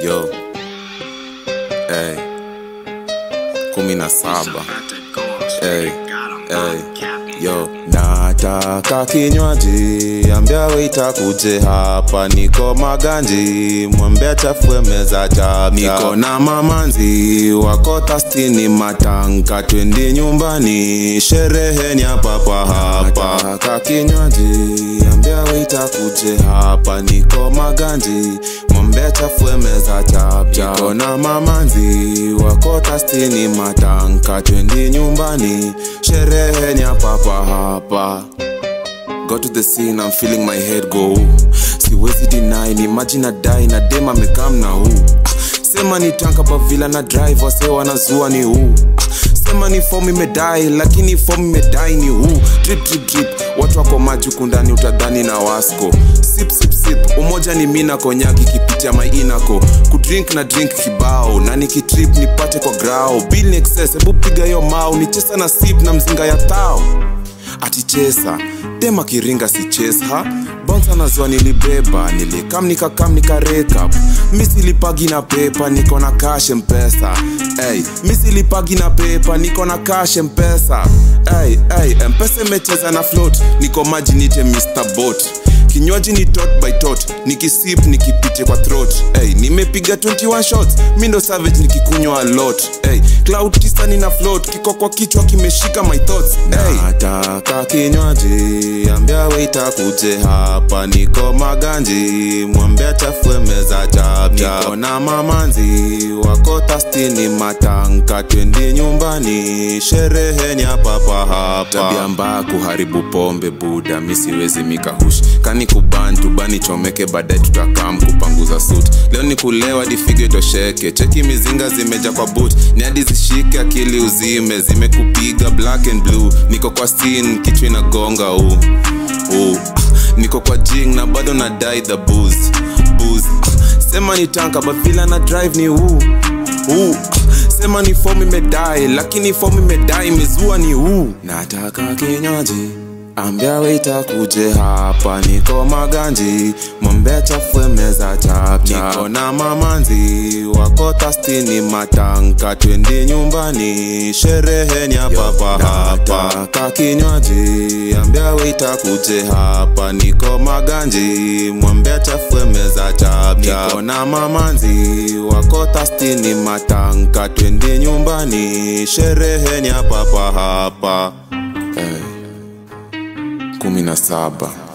Yo, hey, kumi na saba hey, hey, yo, nataka kinywaji, ambia waita kuje hapa, niko maganji, mwambia chafue meza chapcha, niko na mamanzi wako tastini matanka, twendi nyumbani, sherehe ni hapa pa hapa, nataka kinywaji, ambia waita kuje hapa, niko maganji, mwambia chafue meza chapcha, niko na mamanzi wako tastini matanka, twendi nyumbani, sherehe ni hapa pa hapa. Got to the scene, I'm feeling my head go siwezi deny ni maji na dai na dem amekam na huu ah, sema ni tanka bavila na drive wase wanazua ni huu ah, sema ni fomu imedai lakini fomu imedai ni huu drip drip drip watu wako maji huku ndani utadhani na wasko sip sip sip umoja ni mina konyaki kipitia mainako kudrink na drink kibao na nikitrip nipate kwa grao bill ni excess hebu piga hiyo mau ni chesa na sip na mzinga ya tao atichesa tema kiringa si chesa bonsa nazwa nilibeba nilikam nikakam nikarekap misilipagi na pepa niko na cash mpesa hey, misilipagi na pepa niko na cash mpesa hey, hey, mpesa imecheza na float niko maji nite mr bot kinywaji ni tot by tot nikisip nikipite kwa throat hey, nimepiga 21 shots mi ndo savage nikikunywa a lot hey, cloud tisa nina float kiko kwa kichwa kimeshika my thoughts hey. nataka kinywaji ambia waita kuje hapa niko maganji mwambia chafue meza chapcha niko na mamanzi wako tastini matanka twendi nyumbani sherehe ni hapa pa hapa tabia mbaya kuharibu pombe buda mi siwezi mikahush kani kubantu bani chomeke baadaye tutakam kupanguza sut leo ni kulewa difige tosheke cheki mizinga zimeja kwa boot ni hadi zishike akili uzime zimekupiga black and blue niko kwa scene kichwa inagonga u u niko kwa jing na bado na dai the booze booze sema ni tanka bavila na drive ni huu huu sema ni fomu imedai lakini fomu imedai imezua ni huu nataka kinywaji ambia waita kuje hapa niko maganji mwambia chafue meza chapcha niko na mamanzi wako tastini matanka twendi nyumbani sherehe ni hapa pa hapa nataka kinywaji ambia waita kuje hapa niko maganji mwambia chafue meza chapcha niko na mamanzi wako tastini matanka twendi nyumbani sherehe ni hapa pa hapa hey kumi na saba